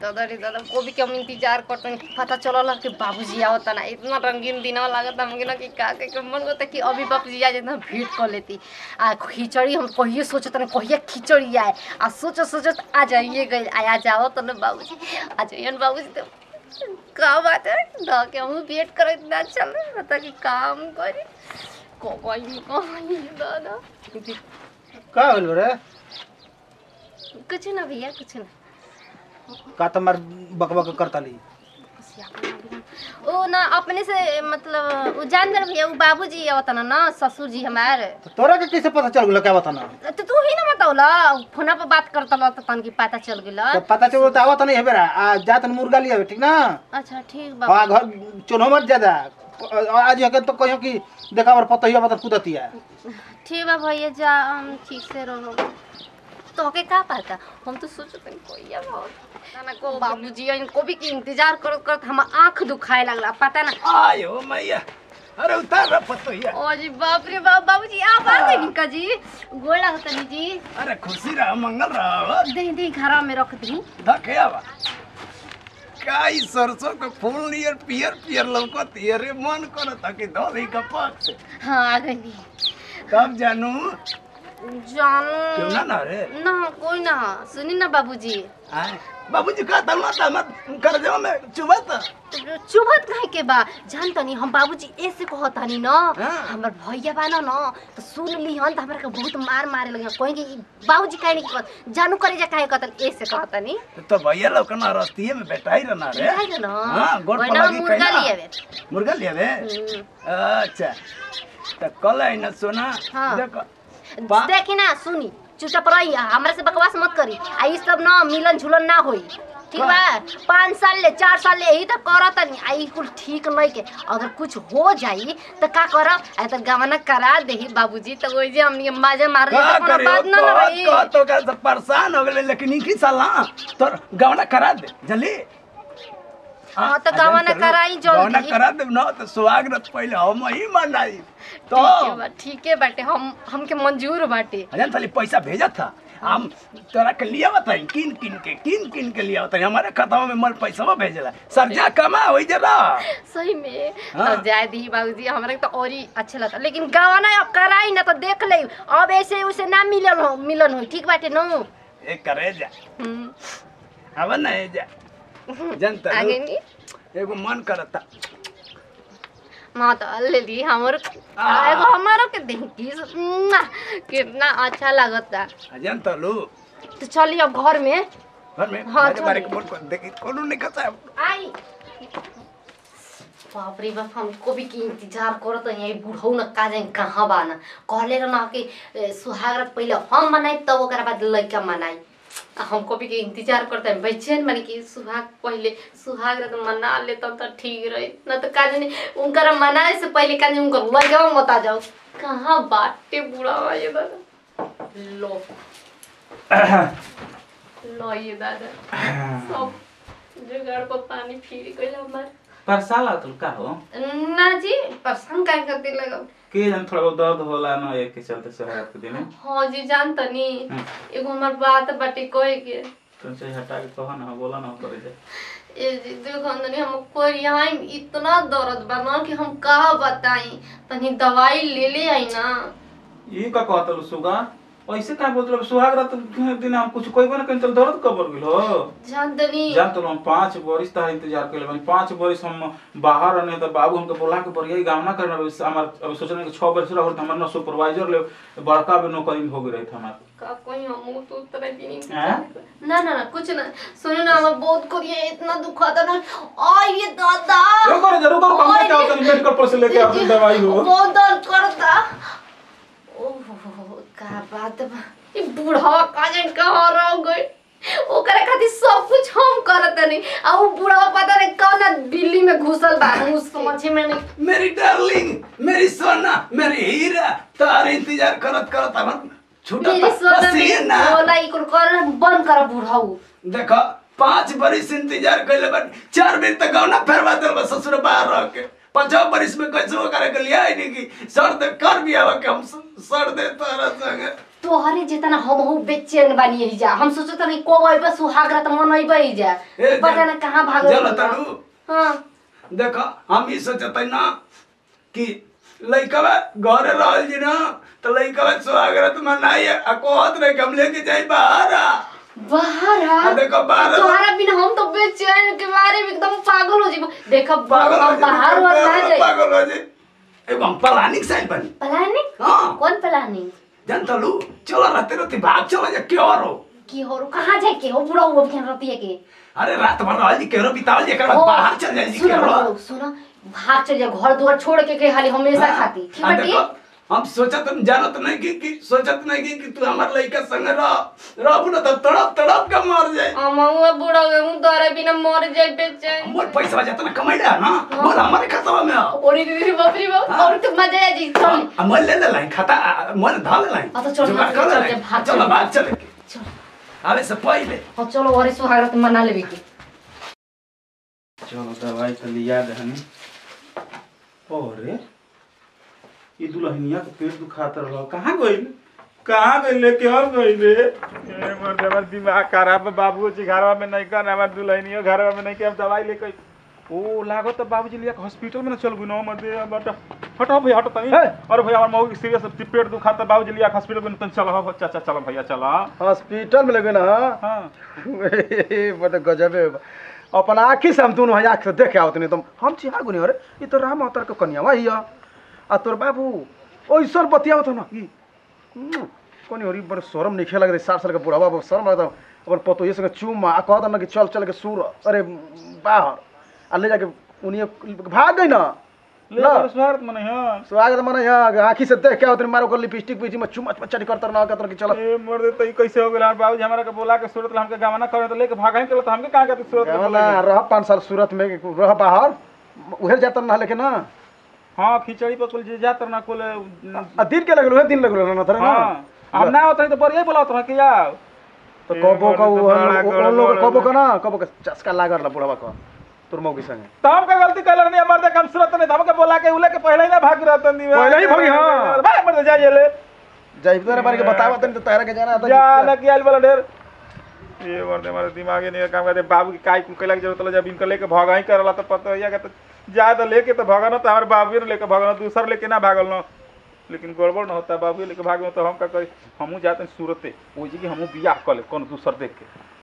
दादा रे दादा कोबी के हम इंतजार करते हैं पता चलल कि बाबूजी आवता ना इतना रंगीन दिनवा लागत हमके ना कि का के के मन होता कि अभी बाबूजी आ जाते भेंट कर लेती आ खिचड़ी हम कहिए सोचत ना कहिए खिचड़ी आए आ सोच सोचत आ जाइए गई आ जाओ तो ना बाबूजी आ जाइए ना बाबूजी तो का बात है दा के हम वेट करत ना चल बता कि काम करे कोई कोई दादा का होल रे कुछ ना भैया कुछ ना का तमार बकबक करताली ओ ना अपने से मतलब वो जान दर भैया वो बाबूजी आवता ना ना ससुर जी हमारे तो तोरा के कैसे पता चल गेल क्या बता ना तो तू ही ना बताओला फोना पर बात करता ला तो तन की पता चल गेला तो पता चल तो आवत नहीं हेबेरा आ जात मुर्गा लिया ठीक ना अच्छा ठीक बा हाँ घर चुनो मत ज्यादा आज हके तो कहियो कि देखा और पता ही बता कुदतिया ठीक बा भैया जा हम ठीक से रहो तो के का पता हम तो सोचते हैं कोई अब ना को बाबूजी इनको भी की इंतजार करत करत हम आंख दुखाए लगला पता ना आयो मैया अरे उतार रहा पतोहिया ओ जी बाप रे बाप बाबूजी आप आ गए निका जी गोला होता नी जी अरे खुशी रहा मंगल रहा दे दे घरा में रख दी धके आवा का ई सरसों के फूल नियर पियर पियर लौकत अरे मन करत कि धोली का पाक से हाँ आ गई तब जानू जानू क्यों ना ना रे ना कोई ना सुनी ना बाबूजी आय बाबूजी का तल मत मत कर दे में चुबत चुभत काहे के बा जान तनी हम बाबूजी ऐसे कहत हनी न हाँ। हमर भैया बा न न तो सुन ली हन त हमरा के बहुत मार मारे लगे कोई कि बाबूजी काहे नहीं कहत जानू करे जा काहे कहतन ऐसे कहत हनी तो भैया लोग ना रस्तिये में बैठाई रहना रे काहे न हाँ, गोड़ पर वरना लगी मुर्गा कहिना। लिए बे मुर्गा लिया बे अच्छा तो कल है ना सोना हाँ। देखो बा- देखी ना सुनी चुपचाप रही हमरा से बकवास मत करी आ ई सब ना मिलन झुलन ना होई ठीक बा पाँच साल ले चार साल ले यही तो करत नहीं आई कुल ठीक नहीं के अगर कुछ हो जाई तो का करब आ तो गवना करा देही बाबूजी तो वही जे हमनी माजे मार ले का तो कोनो करे बात ना कह रही कह तो का सब परेशान हो गए लेकिन इनकी सलाह तो गवना करा दे जल्दी हाँ, तो गवना कराई जल्दी। गवना करा दे ना तो सुहागरत पहले हम ही मनाई तो ठीक है बा ठीक है बाटे हम हमके मंजूर बाटे अजन खाली पैसा भेजा था हम तोरा के लिया बताई किन किन के किन किन के लिया बताई हमारे खाता में मल पैसा भेजला सरजा कमा हो जरा सही में हाँ। तो जाए दी बाबूजी हमरा के तो और ही अच्छा लगता लेकिन गवाना अब कराई ना तो देख ले अब ऐसे उसे ना मिलन हो मिलन हो ठीक बाटे नो ए करे जा हम्म, अब ना ए जा जनता आगे नहीं एगो मन करता माँ तो ले ली हमर आ। एगो हमारो के देखी कितना अच्छा लगता अजन तलू तो चलिए अब घर में घर में हाँ, बारे बारे चलिए। के बोल कर देखी कोनो नहीं कहता आई बाप रे बाप हम को भी की इंतजार करत है यही बुढ़ऊ न का जाए कहाँ बा न कहले रह ना कि ए, सुहागरात पहले हम मनाई तब ओकरा बाद लड़का मनाई आ हमको भी के इंतजार करते हैं बेचैन माने कि सुहाग पहले सुहागरात मना ले तब तो ठीक रही न तो का जाने उनकर मनाए से पहले का जाने उनकर लड़का मत आ जाओ कहाँ बाटे बुढ़ा ये दादा लो लो ये दादा सब जुगाड़ पर पानी फिर गइल हमार परसा लागल का हो ना जी परेशान काहे करते लगा के जन थोड़ा बहुत दर्द होला ना एक के चलते शहर के दिन हाँ जी जान तनी हम्म। एगो हमार बात बाटे कहे के तुमसे हटा के कहो ना बोला ना करे दे ए जी देखो तनी हम कोरियाई में इतना दर्द बा ना कि हम का बताई तनी दवाई ले ले आई ना ई का कहतल सुगा ऐसे का बोलत रहो सुहाग रात दिन हम कुछ कोई बना कहीं चल दर्द कबर गेल हो जान तनी जान तो हम पांच बरिस तक इंतजार कर लेबनी पांच बरिस हम बाहर रहने तो बाबू हमके बोला के बरिया गावना करना हमार अब सोचने कि 6 बरिस रहो हमार ना सुपरवाइजर ले बड़का भी नौकरी में हो गई रही हमार का कोई हम तो तरह भी नहीं हैं? ना ना ना कुछ ना सुनो ना हमार बहुत कोरिया इतना दुखाता ना आ ये दादा रुको रे रुको रुको हमने क्या होता मेडिकल पर से लेके आते दवाई हो बहुत दर्द करता ओहो का बात बा ई बूढ़ा का जन कहाँ रह गई ओकरे खातिर सब कुछ हम करत नहीं आ उ बूढ़ा पता नहीं कौन दिल्ली में घुसल बा उ समझे में नहीं मेरी डार्लिंग मेरी सोना मेरी हीरा तार इंतजार करत करत हमर छूटा मेरी सोना पसीना में बोला ई कुल कर बंद कर बूढ़ाऊ देखो पांच बरिस इंतजार कैले बन चार बेर तक गौना फेरवा दिल बा ससुर बाहर रह के पांचवा बरिस में कैसे वो करे के लिया ही नहीं की सर दे कर भी आवा के हम स- सर दे तारा संग तोहरे जितना हम हूँ बेचैन बानी यही जा हम सोचत नहीं को अइबे सुहाग रात मनइबे ही जा ए, पता जा- ना कहाँ भागल चलो बा। तरू हाँ देखो हम ई सोचत ना कि लइकवा घरे रहल जी ना तो लइकवा स्वागत मनाई आ कहत रहे कि हम लेके जाई बाहर आ। बाहर आ आ देखो बाहर आ। तोहरा बिना हम तो बेचैन के बारे में एकदम पागल हो जीबो देखो पागल हो हम बाहर जाई, और ना जाई पागल हो जाई एगो हम प्लानिंग साइड बनी प्लानिंग हाँ कौन प्लानिंग जानता लू चलो रहते रहते भाग चलो जा क्यों हो की हो रो कहाँ जाए के हो पूरा वो बिहान रतिया के अरे रात भर रहल जी केरो बितावल जी एकर बाद ओ, बाहर चल जाई जी सुनो केरो ना, सुनो भाग चल जा घर दुआर छोड़ के के हाली हमेशा खाती ठीक आ बाटी देखो, हम सोचत जानत नहीं कि, कि सोचत नहीं कि, कि तू हमार लइका संग रह रहबू ना तब तड़प तड़प के मर जाए अमहुआ बूढ़ा हो गए हूँ तोहरा बिना मर जाए बेचैन मोर पैसा जितना कमाइला ना बोल हमारे खाता में आओ ओरी दीदी बाप रे बाप और तो मजा आ जी चल आ मोल ले ले लाइन खाता आ, मोल धा ले लाइन आ, तो चल, जुगाड़ भाग, कर ले चल, लाइन। भाग, चलो चल। बात चले के। चल आवे से पहले हाँ चलो और सुहागरात मना लेबे के चलो दवाई तो लिया दहनी अरे ये दुल्हनिया के पेट दुखात रहा कहाँ गइल कहाँ गइल लेके और गइल रे ए, मोर देवर दिमाग खराब है बाबू जी घरवा में नहीं कर हमार दुल्हनियो घरवा में नहीं के हम दवाई लेके ओ लागो तो बाबूजी लिया हॉस्पिटल में ना चल गुनो मत दे बट हटो भैया हटो तनी अरे भैया हमार मऊ सीरियस पेट दुखाता बाबूजी लिया हॉस्पिटल में तनी चलो हो चाचा चलो भैया चलो हॉस्पिटल में लगे ना हां बड़ा गजबे बा। अपन आँखी से हम दोनों आँख से देखे आवत नहीं तुम हम चिहा गुनी अरे ये तो राम अवतार के कन्या वही आ तोर बाबू ओइसन बतियावत ना कि कोनी होरी बड़ शरम नहीं खेला लगे साठ साल के बूढ़ा बाबू शरम लगता अपन पतो ये संगे चूम आ कहता ना कि चल चल के सूर अरे बाहर आ ले जाके उन्हीं भाग गई ना ले ना। बड़ स्वागत मने हां स्वागत माने यहाँ आँखी से देख के आवत मारो कर लिपस्टिक पीछे में चुमा चटी करता ना कहता कि चल ए मोर दे तई कैसे हो गेला बाबूजी हमरा के बोला के सूरत ला हमके गावना करे तो लेके भागा ही चलो तो हमके कहां के सूरत में ना बोलेंगे? रह पाँच साल सूरत में रह बाहर उहे जाता ना लेके ना हां खिचड़ी पर कुल जे जात ना कुल आ दिन के लगल उहे दिन लगल ना थरे ना हां हम ना होत रही तो बढ़िया बोलात रह के यार तो ए, कबो बड़ा का तो उ बड़ा हम- गड़बड़ उन लोग कबो है। का ना कबो का चस्का लागल ला बुढ़वा का तोर मौगी संगे तो हम का गलती कैलर नहीं हमारे देख हम सूरत नहीं हमके बोला के उले के पहले ही ना भाग रहा तंदी पहले ही भागी, हाँ। भाग मर जा ये ले जय तेरे बारे के बतावा तनी तो तहरा के जाना था जा न किया वाला ढेर ये मरदे हमारे दिमागे नहीं काम करते बाबू की काई कुल कैला की जरूरत जब इनका लेके भागा ही करला तो पता है कि तो ज्यादा लेके तो भागा ना तो हमारे बाबू ने लेके भागल दूसर लेके ना भागल ना लेकिन गड़बड़ ना होता बाबू लेके भागे तो हम का करी हमू जाते हैं सूरते वो जी कि हमू बियाह कर ले कौन दूसर देख के